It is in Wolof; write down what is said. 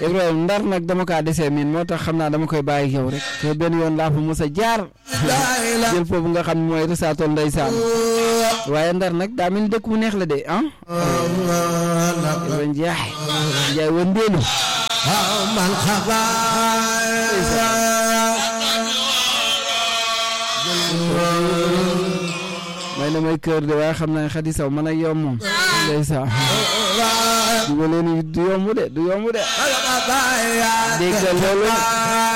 Ibrahima ndar nag dama kaa desee miin moo tax xam naa dama koy bàyyi yow rek te benn yoon laa fa mos a jaar jël foofu nga xam ne mooy risaatool ndeysaan waaye ndar nag daa mel ni dëkk bu neex la de ah Ibrahima Njaay Njaay wëndeelu man may na may kër de waaye xam naa ne xadi saw man ak yow moom ndeysaan du ma leen du yomb de du yomb de dégg nga loolu